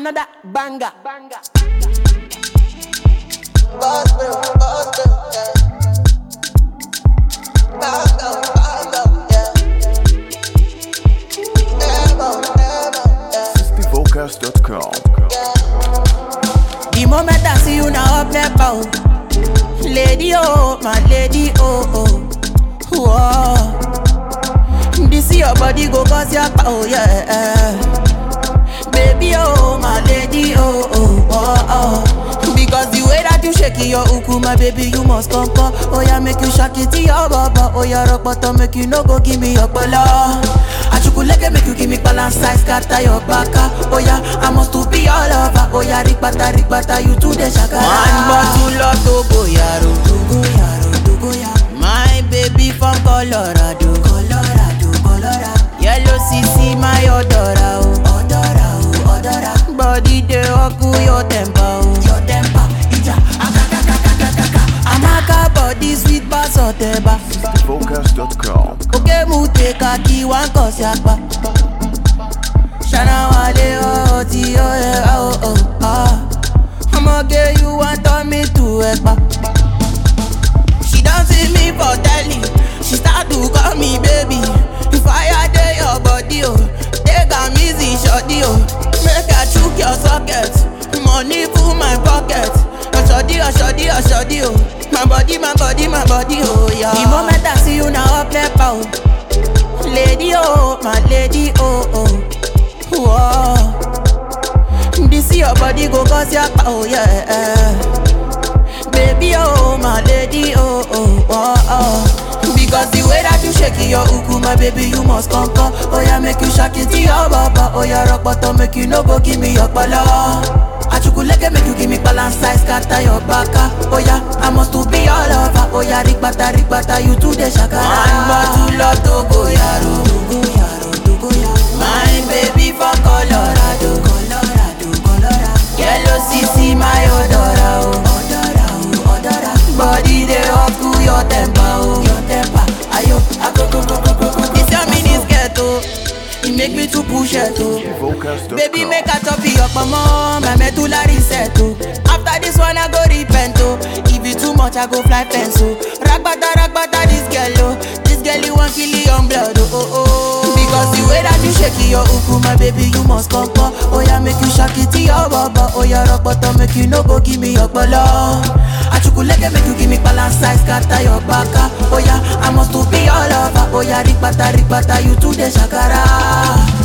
another banger. banger. Vocals.com. The moment I see you now up there bound Lady oh, my lady oh oh Whoa. This your body go cause your power, yeah Baby oh, my lady oh oh oh oh Because the way that you shake your uku, my baby, you must come come Oh yeah, make you shake it to your baba Oh yeah, rock bottom, make you no go give me your bala Achukuleke make you give me balance size, scatter your baka Oh yeah, I must to be all over Oh yeah, rikbata, rikbata, you to the shakara One bottle of Togo yaro Togo yaro, Togo yaro My baby from Colorado Colorado, Colorado Yellow CC, my odora oh Odora, oh, odora Body dey oku your temper oh Your temper, ija, akakakakakaka Amaka body sweet pass oteba Vocals.com. Oke mu te kaki wan kosi apa Shana wale oh ti oh yeah oh oh ah Ọmọge you wan turn me to ẹ̀pà. She don see me for telly, she start to call me baby. If I dey your body oh, take am easy shorty oh. Make I chook your socket, money full my pocket. Oshodi oshodi oshodi oh, my body my body my body oh yeah. The moment I see you now up left out. Lady oh, my lady oh oh. Whoa. This your body go cause your power, yeah. Baby oh, my lady oh oh oh oh. Because the way that you shake your uku, my baby, you must come come. Oh yeah, make you shake it to your baba. Oh yeah, rock bottom, make you no go give me your bala. Achukuleke make you give me balance size, scatter your baka. Oh yeah, I must to be all over. Oh yeah, rikbata, rikbata, you to the shakara. One bottle of Togo yaro, Togo yaro, Togo yaro. My baby from Colorado, Colorado, Colorado. Yellow CC, my odora, oh. Odora, oh, odora. Body dey up to your temper, oh. Your temper, ayo, akoko, koko, koko. This your mini skirt, oh. It make me to push it, oh. Vocals.com. Baby, make a top your mama, my medulla reset, oh. After this one, I go repent, oh. If it too much, I go fly fence, oh. Ragbata, ragbata, this girl, oh. This girl, you want kill your blood, oh, oh, oh. Because the way that you shake your uku, my baby, you must come, come. Oh, yeah, make you shake it to your baba. Oh, yeah, rock bottom, make you no go give me your bala. Achukuleke, make you give me balance size, scatter your baka. Oh, yeah, I must to be all over. Oh, yeah, rikbata, rikbata, you to the shakara.